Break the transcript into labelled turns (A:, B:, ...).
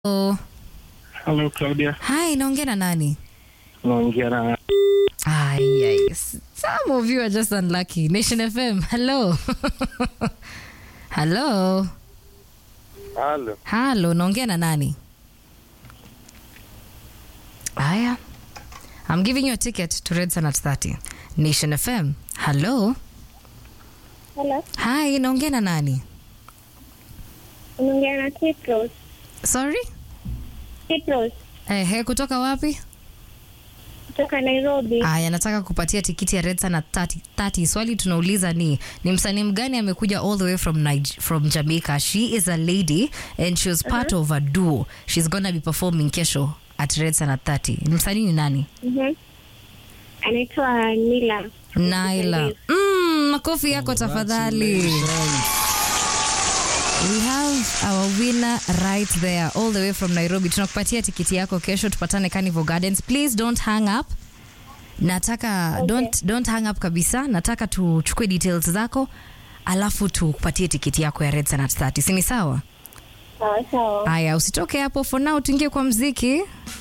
A: Oh.
B: Hello Claudia,
A: Hi, naongea na nani?
B: naongea na
A: Ay, ay. Some of you are just unlucky. Nation FM, hello. hello.
B: Halo.
A: Hello, naongea na nani? Aya. I'm giving you a ticket to Red Sun at 30. Nation FM, hello.
C: Hello,
A: Hi, naongea na nani?
C: unaongea na Kitros.
A: Sorry?
C: Kitros
A: Ehe, kutoka wapi?
C: kutoka Nairobi.
A: Aya, nataka kupatia tikiti ya Red Sun at 30. 30. Swali tunauliza ni ni msanii mgani amekuja all the way from Niger, from Jamaica. She is a lady and she was part of a duo. She's gonna be performing kesho at Red Sun at 30. Ni msanii ni nani?
C: Mhm. Anaitwa Nila.
A: Naila. Mm, makofi yako tafadhali. We have our winner right there all the way from Nairobi. Tunakupatia tikiti yako kesho, tupatane Carnival Gardens. Please don't hang up. Nataka
C: Okay.
A: don't, don't hang up kabisa. Nataka tuchukue details zako alafu tukupatie tikiti yako ya Red Sun at 30. Si ni sawa?
C: Sawa sawa.
A: Aya, usitoke hapo for now, tuingie kwa mziki.